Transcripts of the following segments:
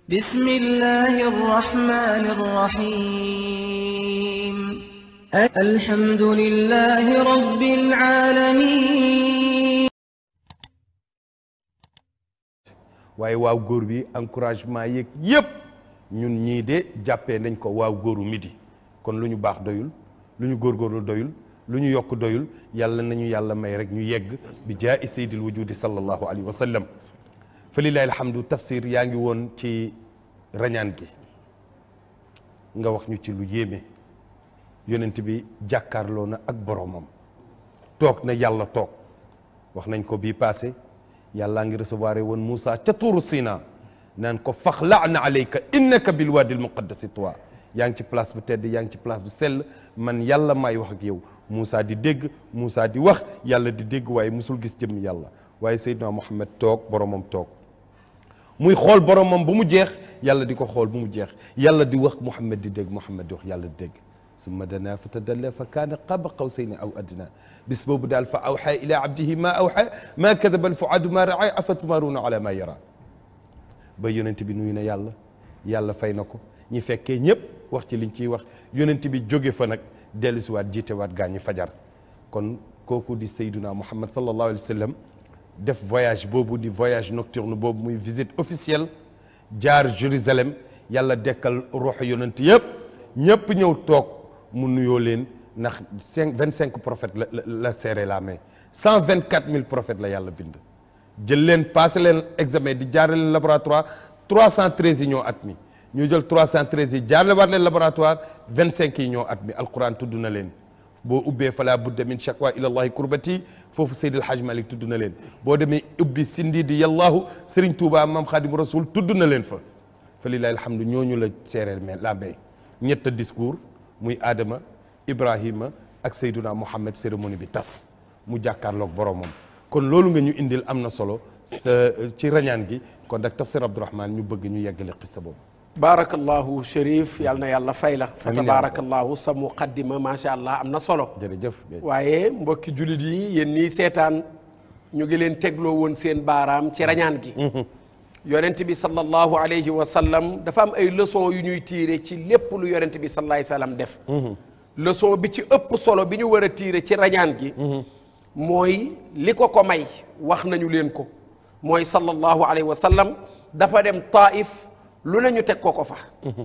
بسم الله الرحمن الرحيم الحمد لله رب العالمين waaye waaw góor bi encouragement yeeg yëpp ñun ñii de jàppee nañ ko waaw góoru midi kon lu ñu baax doyul lu ñu góorgóorlu doyul lu ñu yokk doyul yàlla nañu yàlla may rek ñu yegg bi jaa i sayyidil wujudi sallallahu alayhi wa sallam fa lillahi alhamdu tafsir yaa ngi woon ci rañaan gi nga wax ñu ci lu yéeme yonent bi jàkkaarloo na ak boromam toog na yàlla toog wax nañ ko bii passé yàllaa ngi recevoir woon Moussa ca tuuru Sina naan ko faxla'na alayka innaka bil waadi al muqaddasi tuwa yaa ngi ci place bu tedd yaa ngi ci place bu sell man yàlla maay wax ak yow Moussa di dégg Moussa di wax yàlla di dégg waaye musul gis jëmm yàlla waaye Seydina Muhammad toog boromam toog muy xool boromam bu mu jeex yàlla di ko xool bu mu jeex yàlla di wax Muhammad di dégg Muhammad di wax yàlla di dégg summa dana fa tadalla fa kaana qaba qawsayni aw adna bis boobu daal fa awxa ila abdihi ma awxa ma kadaba alfuadu ma raa afatumaruuna ala ma yara ba yonent bi nuyu na yàlla yàlla fay na ko ñi fekkee ñëpp wax ci liñ ciy wax yonent bi jóge fa nag dellusiwaat jiitewaat gaa ñi fajar kon kooku di sayduna muhammad sallallahu alayhi wa sallam def voyage boobu di voyage nocturne boobu muy visite officielle jaar Jérusalem yàlla dekkal ruuxu yonent yëpp ñëpp ñëw toog mu nuyoo leen ndax cinq vingt cinq prophètes la la la serré la main cent vingt quatre mille prophètes la yàlla bind. jël leen passé leen examen di jaarale leen laboratoire trois cent treize yi ñoo admis ñu jël trois cent treize yi jaarale waat leen laboratoire vingt cinq yi ñoo admis alquran tudd na leen. boo ubbee fala budda min shakwa ila allahi kurbati foofu Seydil Hadj Malick tudd na leen boo demee ubbi sindi di yallahu Serigne Touba Mam Khadim Rasoul tudd na leen fa fa lillahi alhamdu ñooñu la seereel mais la mbay ñett discours muy Adama Ibrahima ak Seyduna Muhammad cérémonie bi tas mu jàkkaarloog boromam kon loolu nga ñu indil am na solo sa ci rañaan gi kon nag tafsir Abdourahmane ñu bëgg ñu yeggale xissa boobu baarakallahu Chérif yal na yàlla fay la fa Amiin. tabaarakallahu sa muqaddima macha allah am na solo jërëjëf waaye mbokki jullit yi yéen ñii seetaan ñu ngi leen tegloo woon seen baaraam ci rañaan gi yonent bi sallallahu alayhi wa sallam dafa am ay leçon yu ñuy tiire ci lépp lu yonent bi sallallahu alayhi wa sallam def leçon bi ci ëpp solo bi ñu war a tiire ci rañaan gi mooy li ko ko may wax nañu leen ko mooy sallallahu alayhi wa sallam dafa dem taif lu nañu teg ko ko fa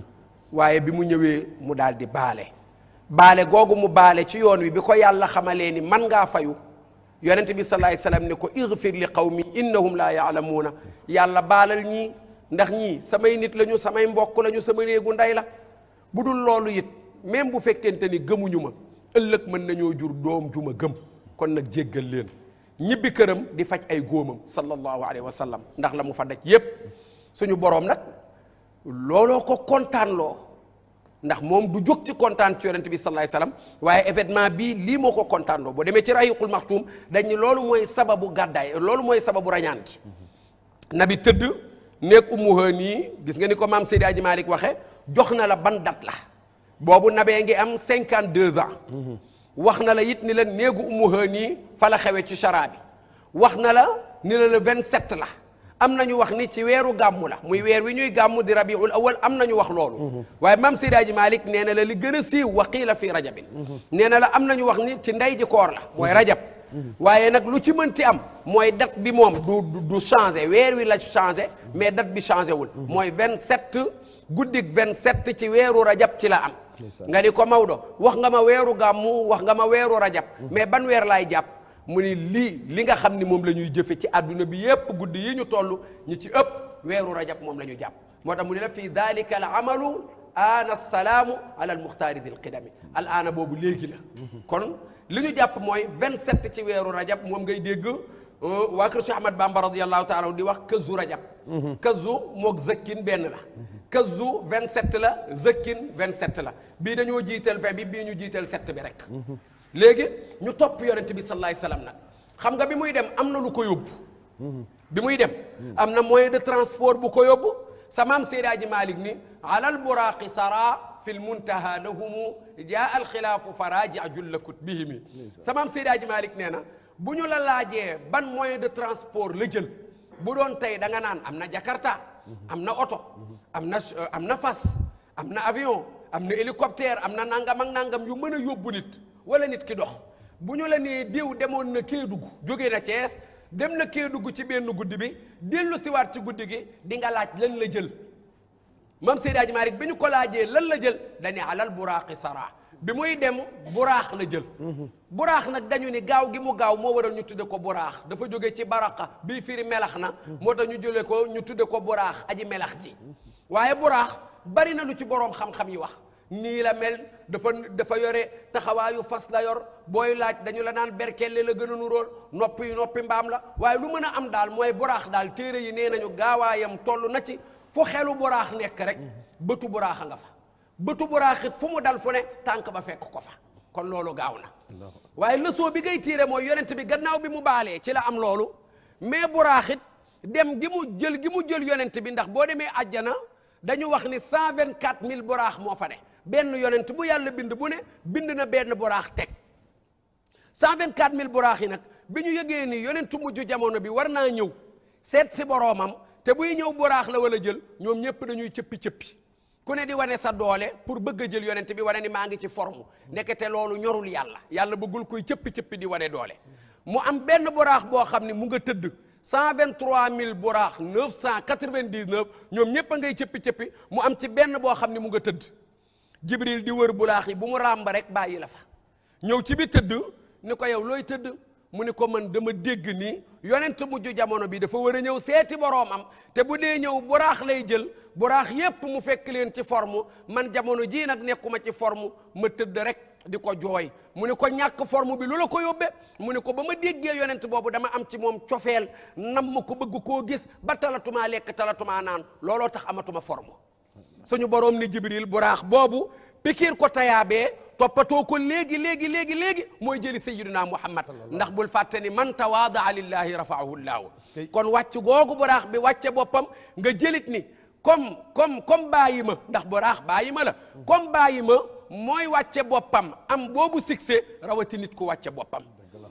waaye bi mu ñëwee mu daal di baale baale googu mu baale ci yoon wi bi ko yàlla xamalee ni man ngaa fayu yonent bi salaay salaam ne ko igfir li qawmi innahum laa yaalamuuna yàlla baalal ñii ndax ñii samay nit lañu samay mbokk lañu sama néegu ndey la bu dul loolu it même bu fekkente ni gëmuñu ma ëllëg mën nañoo jur doom ju ma gëm kon nag jéggal leen ñibbi këram di faj ay góomam sallallahu alayhi wa sallam ndax la mu fa daj yépp suñu boroom nag looloo ko kontaan loo ndax moom du jóg ci kontaan ci yonent bi sallallahu alayhi wasallam waaye événement bii lii moo ko kontaan loo boo demee ci rahiqul maxtuum dañ ni loolu mooy sababu gàddaay loolu mooy sababu rañaan gi nabi tëdd nekk ummu hani gis nga ni ko maam Seydi Aji Malick waxe jox na la ban date la boobu nabee ngi am 52 ans wax na la it ni la néegu ummu hani fa la xewe ci chara bi wax na la ni la le 27 la am nañu wax ni ci weeru gàmmu la muy weer wi ñuy gàmmu di rabiul awal am nañu wax loolu waaye maam Seydi Aji Malick nee na la li gën a siiw wa qiila fi rajabin nee na la am nañu wax ni ci ndey ji koor la mooy rajab waaye nag lu ci mënti am mooy date bi moom du du- du changé weer wi la changé mais date bi changé wul mooy 27 guddik 27 ci weeru rajab ci la am nga ni ko Maodo wax nga ma weeru gàmmu wax nga ma weeru rajab mais ban weer laay jàpp mu ni lii li nga xam ni moom la ñuy jëfe ci àdduna bi yépp guddi yi ñu toll ñi ci ëpp weeru rajab moom la ñu jàpp moo tax mu ni la fii dalika al amalu aana salaamu ala al muxtaari dil qidami al aana boobu léegi la kon li ñu jàpp mooy 27 ci weeru rajab moom ngay dégg euh, waa kër Cheikh Ahmad Bamba radiallahu taala anhu di wax këzu rajab këzu moog zëkkin benn la këzu 27 la zëkkin 27 la bii dañoo jiital 20 bi bii ñu jiital 7 bi rek léegi ñu topp yonent bi sallallahu alayhi wasallam nag xam nga bi muy dem am na lu ko yóbbu bi muy dem am na moyen de transport bu ko yóbbu sa maam Seydi Aji Malick ni alal buraaqi sara fi lmuntaha lahumu jaa alxilaafu faraji julla kutbihimi sa maam Seydi Aji Malick nee na bu ñu la laajee ban moyen de transport la jël bu doon tey da nga naan am na Jakarta am na oto am na am na fas am na avion am na hélicoptère am na nangam ak nangam yu mën a yóbbu nit wala nit ki dox bu ñu la nee diw demoon na Kédougou jóge na Thiès dem na Kédougou ci benn guddi bi dellu siwaat ci guddi gi di nga laaj lan la jël mam Seydi Hadji Malick bi ñu ko laajee lan la jël dañu alal buraaqi sara bi muy dem buraax la jël buraax nag dañu ni gaaw gi mu gaaw moo waral ñu tudde ko buraax dafa jóge ci baraqa bii firi melax na moo tax ñu jële ko ñu tudde ko buraax aji melax ji waaye buraax bari na lu ci boroom xam-xam yi wax nii la mel dafa dafa yore taxawaayu fas la yor booy laaj dañu la naan berkelle la gën a nuróol noppi yu noppi mbaam la waaye lu mën a am daal mooy buraax daal téere yi nee nañu gaawaayam toll na ci fu xelu buraax nekk rek bëtu buraax a nga fa bëtu buraax it fu mu dal fu ne tànk ba fekk ko fa kon loolu gaaw na waaye leçon bi ngay tiire mooy yonent bi gannaaw bi mu baalee ci la am loolu mais buraax it dem gi mu jël gi mu jël yonent bi ndax boo demee àjjana dañu wax ni cent vingt quatre mille buraax moo fa ne benn yonent bu yàlla bind bu ne bind na benn buraax teg cent vingt quatre mille buraax yi nag bi ñu yëgee ni yonentu mujj jamono bi war naa ñëw seet si boroomam te buy ñëw buraax la wala jël ñoom ñëpp dañuy cëppi-cëppi ku ne di wane sa doole pour bëgg a jël yonent bi wane ni maa ngi ci forme ndekete loolu ñorul yàlla yàlla bëggul koy cëppi-cëppi di wane doole mu am benn buraax boo xam ne mu nga tëdd cent vingt trois mille buraax neuf cent quatre vingt dix neuf ñoom ñëpp a ngay cëppi-cëppi mu am ci benn boo xam ne mu nga tëdd jibril di wër buraax yi bu mu ràmba rek bàyyi la fa ñëw ci bi tëdd ni ko yow looy tëdd mu ni ko man dama dégg ni yonent mujj jamono bi dafa war a ñëw seeti boroomam te bu dee ñëw buraax lay jël buraax yépp mu fekk leen ci forme man jamono jii nag nekkuma ci forme ma tëdd rek di ko jooy mu ni ko ñàkk forme bi lu la ko yóbbe mu ni ko ba ma déggee yonent boobu dama am ci moom cofeel nam ma ko bëgg koo gis ba talatumaa lekk talatumaa naan looloo tax amatuma forme suñu boroom ni jibril buraax boobu pikiir ko tayaabee toppatoo ko léegi léegi léegi léegi mooy jëli sayyiduna muhammad ndax bul fàtte ni man tawaadaa lillahi rafaahu llaahu kon wàcc googu buraax bi wàcce boppam nga jëlit ni comme comme comme bàyyi ma ndax buraax bàyyi ma la comme bàyyi ma mooy wàcce boppam am boobu succès rawati nit ku wàcce boppam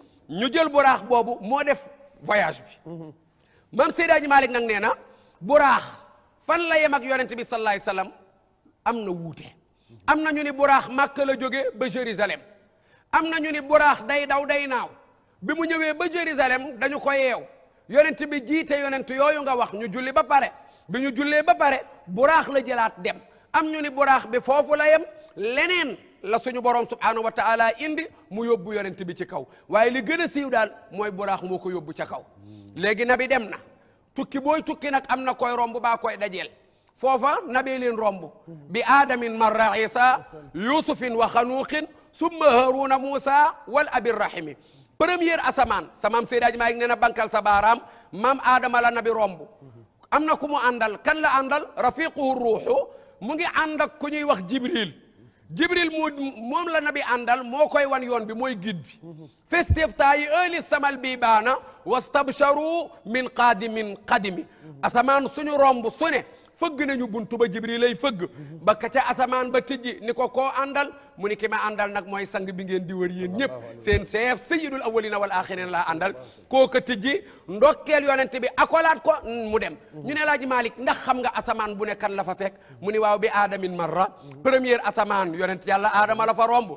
ñu jël buraax boobu moo def voyage bi mam Seydi Hadji Malick nag nee na buraax fan la yem ak yonent bi sallallahu alayhi wasallam am na wuute am na ñu ni buraax Màkka la jóge ba Jérusalem am na ñu ni buraax day daw day naaw bi mu ñëwee ba Jérusalem dañu ko yeew yonent bi jiite yonent yooyu nga wax ñu julli ba pare bi ñu jullee ba pare buraax la jëlaat dem am ñu ni buraax bi foofu la yem leneen la suñu borom subhanahu wa taala indi mu yóbbu yonent bi ci kaw waaye li gën a siiw daal mooy buraax moo ko yóbbu ca kaw léegi nabi dem na tukki booy tukki nag am na koy romb baa koy dajeel foofa nabee leen romb bi aadamin marra isa yusufin wa xanuuqin summa haruna moussa wal abirrahimi première asamaan sa maam Seydi Hadji Malick nee na bankal sa baaraam maam aadama la nabi romb am na ku mu àndal kan la àndal rafiquhu ruuxu mu ngi ànd ak ku ñuy wax jibril jibril mu moom la nabi àndal moo koy wan yoon bi mooy guide bi festiftayi euli samal bi baana wastabsharu min qaadimin qadimi asamaan suñu romb su ne fëgg nañu buntu ba jibril lay fëgg ba ka ca asamaan ba tijji ni ko koo àndal mu ni ki ma àndal nag mooy sang bi ngeen di wër yéen ñëpp seen chef sayyidul awwalina wal axirin laa àndal koo ka tijji ndokkeel yonent bi akolaat ko mu dem ñu ne laaji Malick ndax xam nga asamaan bu ne kan la fa fekk mu ni waaw bi aadamin marra première asamaan yonent yàlla aadama la fa romb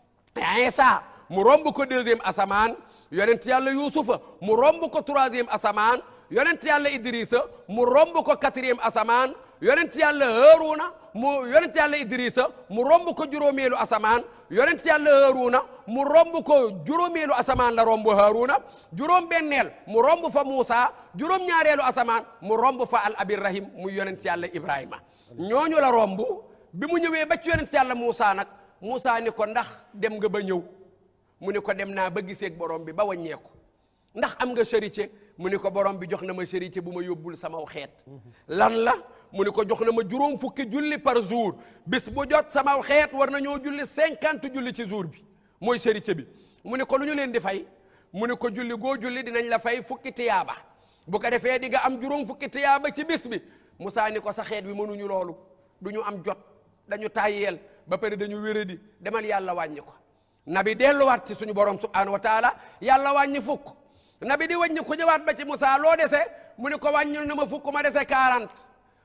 Isa mu romb ko deuxième asamaan yonent yàlla yuusufa mu romb ko troisième asamaan yonent yàlla idrissa mu romb ko quatrième asamaan yonent yàlla haaruna mu yonent yàlla idrissa mu romb ko juróomeelu asamaan yonent yàlla haaruna mu romb ko juróomeelu asamaan la romb haaruna juróom benneel mu romb fa muusa juróom ñaareelu asamaan mu romb fa al abirrahim mu yonent yàlla ibrahima ñooñu la romb bi mu ñëwee ba ci yonent yàlla muusa nag muusa ni ko ndax dem nga ba ñëw mu ni ko dem naa ba giseeg borom bi ba wàññeeku ndax am nga charité mu ni ko borom bi jox na ma charité bu ma yóbbul sama xeet lan la mu ni ko jox na ma juróom fukki julli par jour bis bu jot sama xeet war na ñoo julli cinquante julli ci jour bi mooy charité bi mu ni ko lu ñu leen di fay mu ni ko julli goo julli dinañ la fay fukki tiyaaba bu ko defee di nga am juróom fukki tiyaaba ci bis bi Moussa ni ko sa xeet wi mënuñu loolu du ñu am jot dañu tàyyeel ba pare dañu wéradi demal yàlla wàññi ko nabi delluwaat ci suñu borom subhanahu wa taala yàlla wàññi fukk nabi di wàññi ku ñëwaat ba ci Moussa loo dese mu ni ko wàññil na ma fukk ma dese 40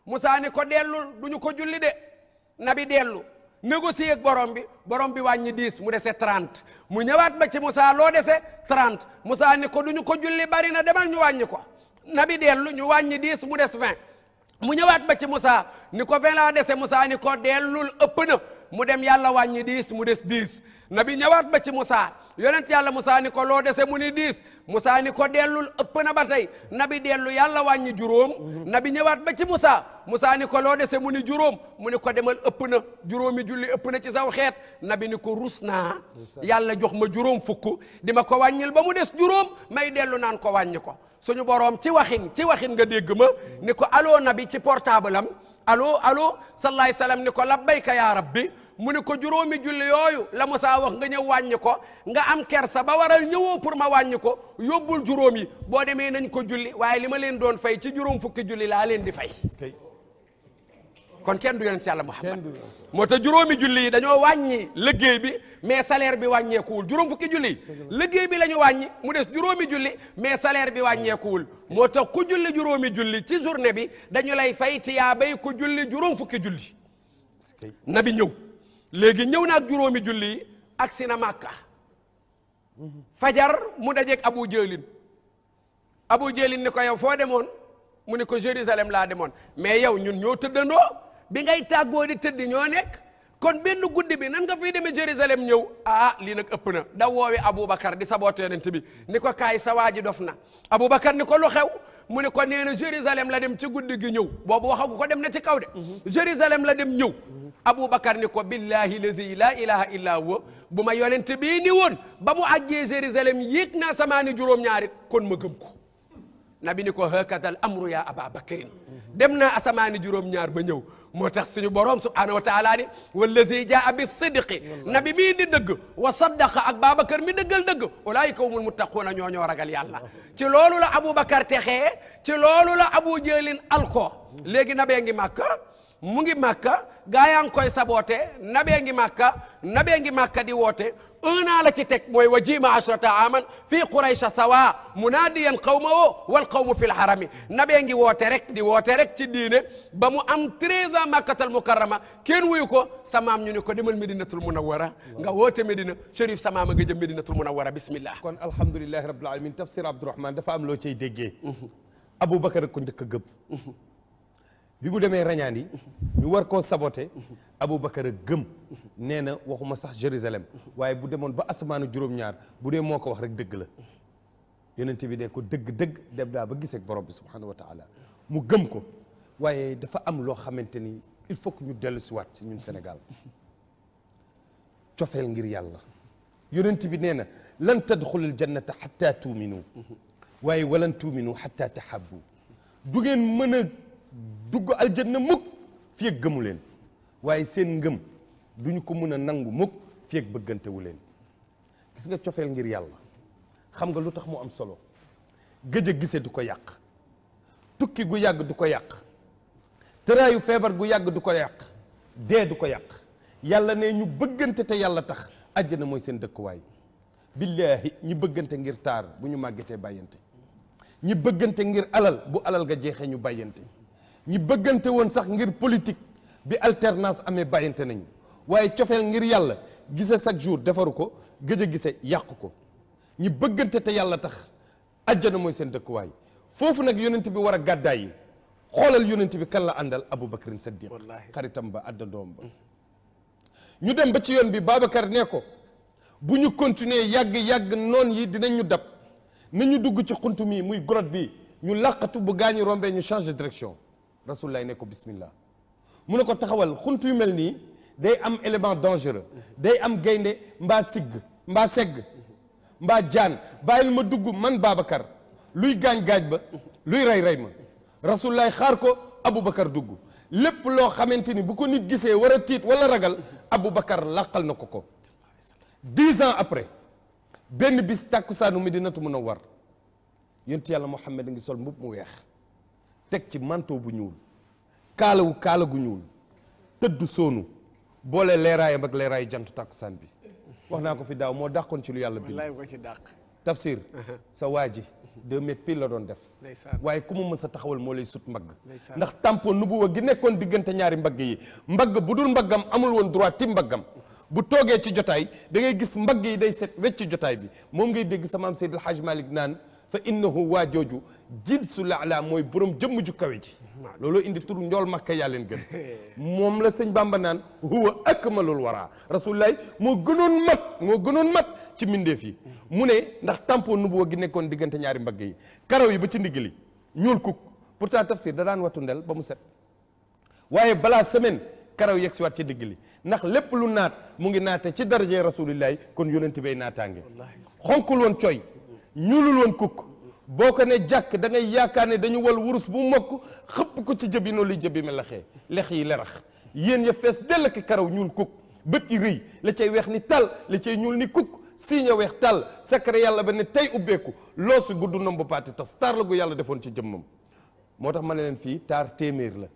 Moussa ni ko dellul du ñu ko julli de nabi dellu négocier ak borom bi borom bi wàññi 10 mu dese 30 mu ñëwaat ba ci Moussa loo dese 30 Moussa ni ko du ñu ko julli bari na demal ñu wàññi ko nabi dellu ñu wàññi 10 mu des 20 mu ñëwaat ba ci Moussa ni ko 20 laa dese Moussa ni ko dellul ëpp na mu dem yàlla wàññi 10 mu des 10 nabi ñëwaat ba ci Moussa yonent yàlla Moussa ni ko loo dese mu ni 10 Moussa ni ko dellul ëpp na ba tey nabi dellu yàlla wàññi juróom nabi ñëwaat ba ci Moussa Moussa ni ko loo dese mu ni juróom mu ni ko demal ëpp na juróomi julli ëpp na ci saw xeet nabi ni ko rus naa yàlla jox ma juróom fukk di ma ko wàññil ba mu des juróom may dellu naan ko wàññi ko suñu boroom ci waxin ci waxin nga dégg ma ni ko allo nabi ci portable am allo allo sallallahu alayhi wasallam ni ko labbayka yaa rabbi mu ni ko juróomi julli yooyu la Moussa wax nga ñëw wàññi ko nga am kersa ba waral ñëwoo pour ma wàññi ko yóbbul juróom yi boo demee nañ ko julli waaye li ma leen doon fay ci juróom fukki julli laa leen di fay kon kenn du yonent yàlla Muhammad moo tax juróomi julli yi dañoo wàññi liggéey bi mais salaire bi wàññeekuwul juróom fukki julli yi liggéey bi la ñu wàññi mu des juróomi julli mais salaire bi wàññeekuwul moo tax ku julli juróomi julli ci journée bi dañu lay fay tiyaa bay ku julli juróom fukki julli nabi ñëw léegi ñëw na ak juróomi julli yi ak si na màkka fajar mu dajeeg abu jëlin abu jëlin ni ko yow foo demoon mu ni ko Jérusalem laa demoon mais yow ñun ñoo tëddandoo bi ngay tàggoo di tëdd ñoo nekk kon benn guddi bi nan nga fiy demee Jérusalem ñëw ah lii nag ëpp na da woowi Aboubacar di saboote yonent bi ni ko kaay sa waa ji dof na Aboubacar ni ko lu xew mu ni ko nee na Jérusalem la dem ci guddi gi ñëw boobu waxagu ko dem na ci kaw de Jérusalem la dem ñëw Aboubacar ni ko billahi lazi la ilaha illa huwa bu ma yonent bii ni woon ba mu àggee Jérusalem yéeg naa samaani juróom-ñaarit kon ma gëm ko nabi ni ko hakatal amru ya aba bakrin dem naa asamaani juróom-ñaar ba ñëw moo tax suñu borom subhanahu wa taala ni wallazi jaa bi sidqi nabi mii di dëgg wa saddaqa ak babacar mi dëggal dëgg ulaayika humul muttaquuna ñoo ñoo ragal yàlla ci loolu la aboubacar texee ci loolu la abu jëlin alko léegi nabee ngi màkka mu ngi màkka gaa yaa ngi koy saboote nabee ngi màkka nabee ngi màkka di woote un an la ci teg mooy wa jiima ashrata aman fii quraycha sawa munaadiyan qawmahu wal qawmu fi lharami nabee ngi woote rek di woote rek ci diine ba mu am 13 ans makkatal mukarrama kenn wuyu ko samaam ñu ne ko demal medinatul munawwara nga woote medina chérif samaama nga jëm medinatul munawwara bismillah kon alhamdulilahi rabbil alamin tafsir abdourahman dafa am loo cay déggee aboubacar ko njëkk a gëm bi mu demee rañaan yi ñu war koo saboté aboubacar a gëm nee na waxuma sax jérusalem waaye bu demoon ba asamaanu juróom-ñaar bu dee moo ko wax rek dëgg la yonent bi ne ko dëgg-dëgg dem daa ba gisee ak borom bi subhanahu wa taala mu gëm ko waaye dafa am loo xamante ni il faut que ñu dellu si waat si ñun Sénégal cofeel ngir yàlla yonent bi nee na lan tadxulul jannata xatta tuuminu waaye walan tuuminu xatta tahabbu du ngeen mën a dugg aljanna mukk fi ak gëmu leen waaye seen ngëm duñu ko mën a nangu mukk fi ak bëggantewu leen gis nga cofeel ngir yàlla xam nga lu tax mu am solo gëj a gise du ko yàq tukki gu yàgg du ko yàq tëraayu feebar gu yàgg du ko yàq dee du ko yàq yàlla ne ñu bëggante te yàlla tax àjjana mooy seen dëkkuwaay billaahi ñi bëggante ngir taar bu ñu màggetee bàyyante ñi bëggante ngir alal bu alal ga jeexee ñu bàyyante ñi bëggante woon sax ngir politique bi alternance amee bàyyante nañu waaye cofeel ngir yàlla gise chaque jour defaru ko gëj a gise yàqu ko ñi bëggante te yàlla tax àjjana mooy seen dëkkuwaay foofu nag yonent bi war a gàddaay yi xoolal yonent bi kan la àndal Aboubacar Saddiq Wallaahi. xaritam ba àddandoom ba ñu dem ba ci yoon bi Babacar ne ko bu ñu continuer yàgg-yàgg noon yi dinañ ñu dab nañu dugg ci xuntu mi muy grotte bi ñu làqatu bu gaañu rombee ñu change de direction rasulullah ne ko bismillah mu ne ko taxawal xuntu yu mel nii day am élément dangereux day am gaynde mbaa sigg mbaa segg mbaa jaan bàyyil ma dugg man Babacar luy gaañ-gaaj ba luy rey-rey ma rasulullah xaar ko Aboubacar dugg lépp loo xamante ni bu ko nit gisee war a tiit wala ragal Aboubacar làqal na ko ko dix ans après benn bis tàkkusaanu Medinatu Munawwar yonent yàlla Muhammad a ngi sol mbub mu weex teg ci manteau bu ñuul kaalawu kaala gu ñuul tëdd soonu boole leeraayam ak leeraayu jant tàkkusaan bi wax naa ko fi daaw moo dàqoon ci lu yàlla bind wallaay ko ci dàq tafsir sa waa ji deux mètres pile la doon def ndeysaan waaye ku mu mës a taxawal moo lay sut mbagg Ndeysaan. ndax tampon nubuwa gi nekkoon diggante ñaari mbagg yi mbagg bu dul mbaggam amul woon droit ti mbaggam bu toogee ci jotaay da ngay gis mbagg yi day set wecc jotaay bi moom ngay dégg sama am Seydi El Hadj Malick naan fa innahu waa jooju jilsu laala mooy borom jëmm ju kawe ji looloo indi tur njool makka yaa leen gën moom la sëñ Bamba naan huwa akmalul wara rasulullahi moo gënoon mat moo gënoon mat ci mbindeef yi mu ne ndax tampon nubuwa gi nekkoon diggante ñaari mbagg yi karaw yi ba ci ndigg li ñuul kuk pourtant tafsir da daan watu ndel ba mu set waaye balaa semaine karaw yegg si waat ci digg li ndax lépp lu naat mu ngi naate ci daraje rasulillahi kon yonent bay naataange xonkul woon coy ñuulul woon kukk boo ko ne jàkk da ngay yaakaar ne dañu wal wurus bu mokk xëpp ko ci jëbi noonu li jëbi me laxee lex yi lerax yéen ya fees dell ki karaw ñuul kukk bët yi rëy la cay weex ni tal la cay ñuul ni kukk siiña weex tal secret yàlla ba ne tey ubbeeku loosu gudd nomba paati tas taar la gu yàlla defoon ci jëmmam moo tax ma ne leen fii taar téeméer la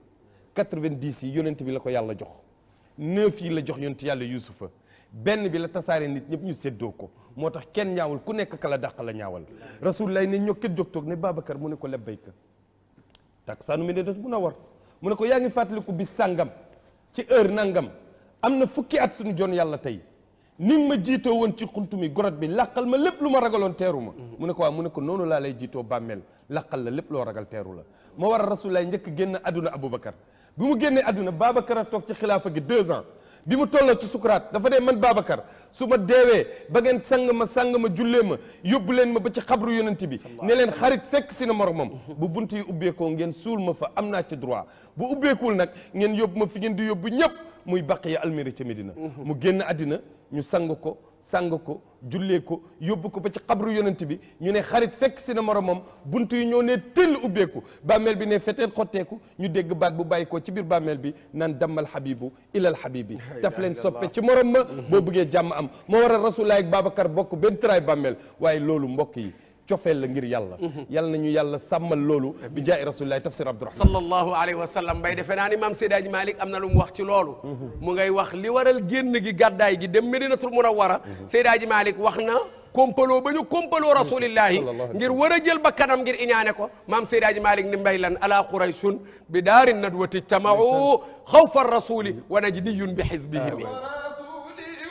90 yi yonent bi la ko yàlla jox neuf yi la jox yonent yàlla yusufa benn bi la tasaare nit ñëpp ñu séddoo ko moo tax kenn ñaawul ku nekk ka la dàq la ñaawal rasulullah ne ñokket jóg toog ne Babacar mu ne ko labbayka takkusaanu Medinatu Munawwar mu ne ko yaa ngi fàttaliku bis sàngam ci heure nangam am na fukki at suñu jon yàlla tey ni nga ma jiitoo woon ci xuntu mi gorot bi làqal ma lépp lu ma ragaloon teeru ma mu ne ko waaw mu ne ko noonu laa lay jiitoo bàmmeel làqal la lépp loo ragal teeru la moo war a rasulullah njëkk génn àdduna Aboubacar bi mu génnee àdduna Babacar a toog ci xilaafa gi deux ans bi mu tolloo ci sukuraat dafa ne man Babacar su ma deewee ba ngeen sang ma sang ma jullee ma yóbbu leen ma ba ci xabru yonent bi ne leen xarit fekk si na moromam bu bunt yi ubbeekoo ngeen suul ma fa am naa ci droit bu ubbeekuwul nag ngeen yóbbu ma fi ngeen di yóbbu ñëpp muy Baqiya Almeri ca Medina mu génn àddina ñu sang ko sang ko jullee ko yóbbu ko ba ci xabru yonent bi ñu ne xarit fekk si na moromam bunt yi ñoo ne tëll ubbeeku bàmmeel bi ne feteen xotteeku ñu dégg baat bu bàyyi ko ci biir bàmmeel bi naan dammal habibu ilal habibi daf leen soppe ci morom ma boo bëggee jàmm am moo war a rasulaay ak Babacar bokk benn tëraay bàmmeel waaye loolu mbokk yi cofeel la ngir yàlla yàlla nañu yàlla sàmmal loolu bi jaay rasulillahi tafsir abdourahman sallallahu alayhi wa sallam mbay defe naa ni maam Seydi Hadji Malick am na lu mu wax ci loolu mu ngay wax li waral génn gi gàddaay gi dem Medinatul Munawwara Seydi Hadji Malick wax na kompaloo ba ñu kompaloo rasulillahi ngir war a jël ba kanam ngir iñaane ko maam Seydi Hadji Malick ni mbay lan ala qurayshun bi daari nadwati ijtamau xawfa rasuli wa najdiyun bi xizbihim رسولي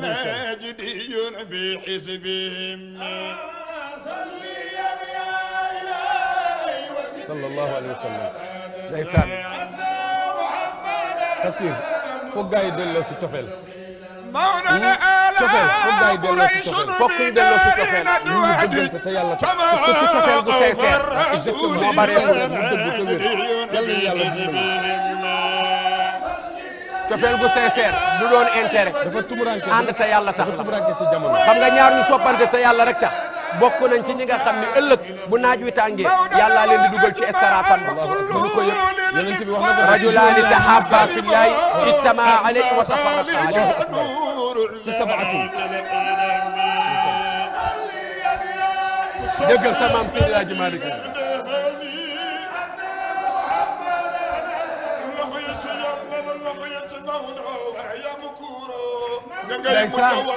وناجدي بحزبهم sallallahu alayhi wa sallam ndeysaan tafsir foog gaa yi delloo si cofeel مولانا cofeel foog gaa آل yi delloo si قريش cofeel fokk ñu delloo si cofeel. ñu ngi bëggante te yàlla tax parce que cofeel gu sincère الرسول moo bare mu dëgg te wér yàlla na yàlla dimbali cofeel gu sincère du doon intérêt dafa tumuranke ànd te yàlla tax dafa la tumuranke ci jamono xam nga ñaar ñu soppante te yàlla rek tax bokk nañ ci ñi nga xam ni ëllëg bu naaj wi tàngee yàllaa leen di dugal ci estaratan ba mënu ko yëg yonent bi wax na ko rajulaani tahabba fillahi ijtamaa alayhi wa tafarraqa alayhi ci sabaatu déggal sa maam Seydi Hadji Malick ndeysaan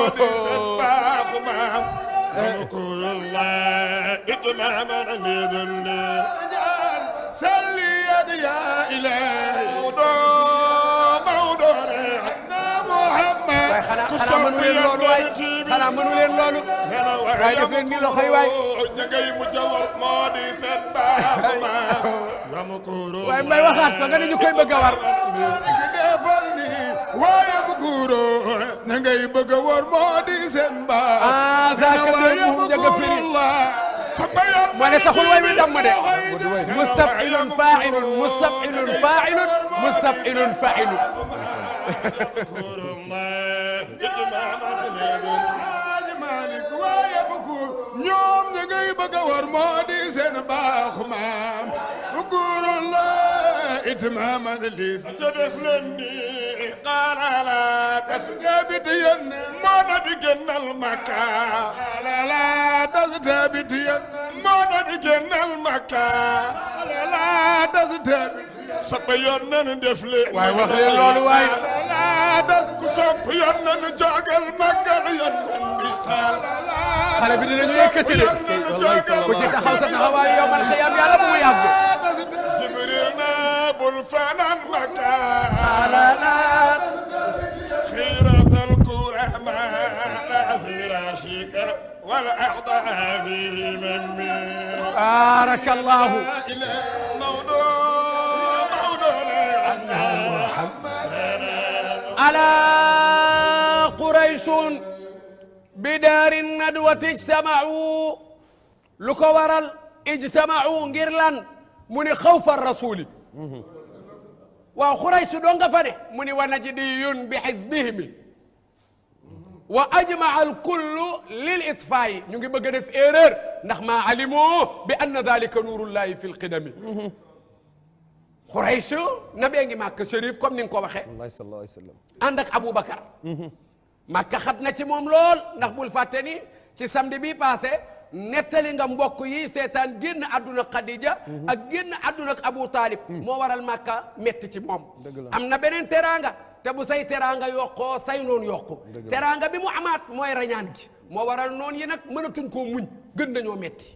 salli ya ilahi mawdo mawdo na muhammad waaye xanaa xanaa mënu leen loolu waay xanaa mënu leen loolu waaye def leen ni loxo yi waay ña ngay mujj a war moo di seen baaxu ma yamukuru waaye mbay waxaat ko nga ne ñu koy bëgg a war defal ni waaye bu guuro ña ngay bëgg a war moo di seen baax ah zaaka doon mu njëkk a firi moo ne taxul way mi damm de mustafilun failun mustafilun failun mustafilun failun ñoom ña ngay bëgg a war moo di seen baaxu maam guurul la itmaaman lis te def leen ni xaalala das tabit yen moo na di génnal makka xaalala das tabit yen moo na di génnal makka xaalala das tabit soppa yoon nañu def leen waaye wax leen loolu waay xaalala das ku sopp yoon nañu jogal màggal yoon nan bi xaal xale bi dinañu yëkkati de ku ci taxaw sa taxawaay yow man xëyam yàlla bu mu yàgg jibril na bul fanaan makaan xalaat خيرة الكرماء فراشك والأعضاء في مني barakallahu موضوع موضوع ala qurayshun bi daari nadwati ijtamau lu ko waral ijtamau ngir lan mu ni xawfa rasuli waaw xuraysh doo nga fa de mu ni wa najdiyun bi xisbihimi wa ajmaa alkullu lil itfaayi ñu ngi bëgg a def erreur ndax maa alimu bi anna dalika nuurullahi fi lqidami xuraysh nabee ngi màkk shérif comme ni nga ko waxee wallahi sallallahu alayhi wa sallam ànd ak Aboubacar. Makka xat na ci moom lool ndax bul fàtte ni ci samedi bi passé nettali nga mbokk yi seetaan génn àdduna Khadija. ak génn àdduna ak Abu Talib. moo waral Makka metti ci moom. am na beneen teraanga te bu say teraanga yokkoo say noonu yokku. teraanga bi mu amaat mooy rañaan gi. moo waral noonu yi nag mënatuñ koo muñ gën nañoo metti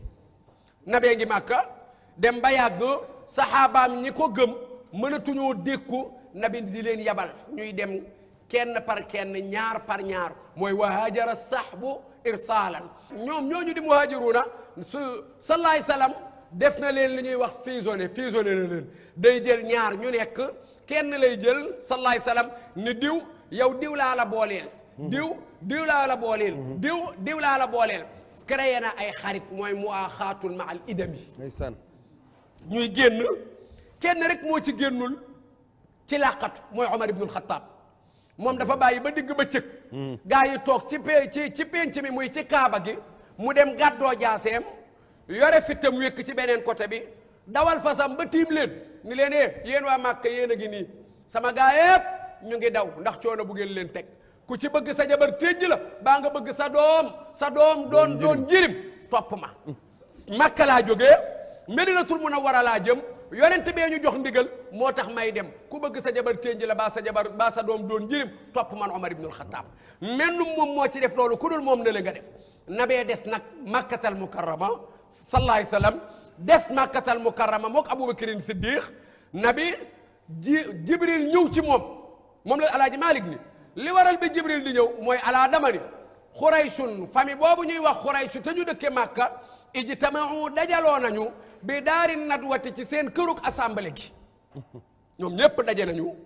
nabee ngi Makka dem ba yàgg saxaabaam ñi ko gëm mënatuñoo dékku nabi di leen yabal ñuy dem kenn par kenn ñaar par ñaar mooy wahaajara sahbu irsaalan ñoom ñooñu di muhaajiruuna su salaay salaam def na leen li ñuy wax fusionné fusionné na leen day jël ñaar ñu nekk kenn lay jël salaay salaam ni diw yow diw laa la booleel. diw diw laa la booleel. diw diw laa la booleel. créé na ay xarit mooy mu axaatul ma al idami ndeysaan ñuy génn kenn rek moo ci génnul ci làqatu mooy Omar ibnul Xattaab moom dafa bàyyi ba digg ba cëg gaa yi toog ci pe ci ci penc mi muy ci kaaba gi mu dem gàddoo jaaseem yore fittam wékk ci beneen côté bi dawal fasam ba tiim leen ni leen eh yéen waa Màkka yéen a ngi nii sama gaa yépp ñu ngi daw ndax coono bu ngeen leen teg ku ci bëgg sa jabar téej la baa nga bëgg sa doom sa doom doon doon jirim topp ma Màkka laa jógee Medinatul Munawwara laa jëm yonent bee ñu jox ndigal moo tax may dem ku bëgg sa jabar ténj la baa sa jabar baa sa doom doon jirim topp man Omar ibnul Xattaab mennum moom moo ci def loolu ku dul moom ne la nga def nabee des nag makkatal mukarrama sallallahu alayhi wasallam des makkatal mukarrama mook Abubakarin Siddiq nabi ji Jibril ñëw ci moom moom la alaaji Malik ni li waral bi Jibril di ñëw mooy alaa dama ni xuraysun famille boobu ñuy wax xuraysu te ñu dëkke Màkka ijtamau dajaloo nañu bi daari nadwati ci seen këruk assemblée gi ñoom ñépp daje nañu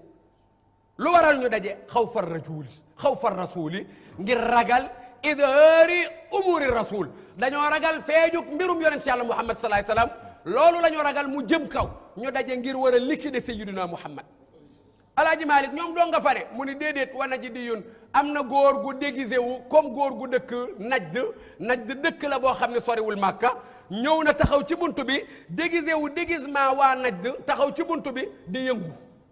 lu waral ñu daje xaw far rajuli xaw far rasuli ngir ragal idhaari umuri rasul dañoo ragal feejuk mbirum yonent yàlla muhammad salaay salaam loolu la ñu ragal mu jëm kaw ñu daje ngir war a liquider sayyidina muhammad alaaji malik ñoom doo nga fa ne mu ni déedéet wa naji di yun am na góor gu déguisé wu comme góor gu dëkk najd najd dëkk la boo xam ne soriwul màkka ñëw na taxaw ci buntu bi déguisé wu déguisement waa najd taxaw ci buntu bi di yëngu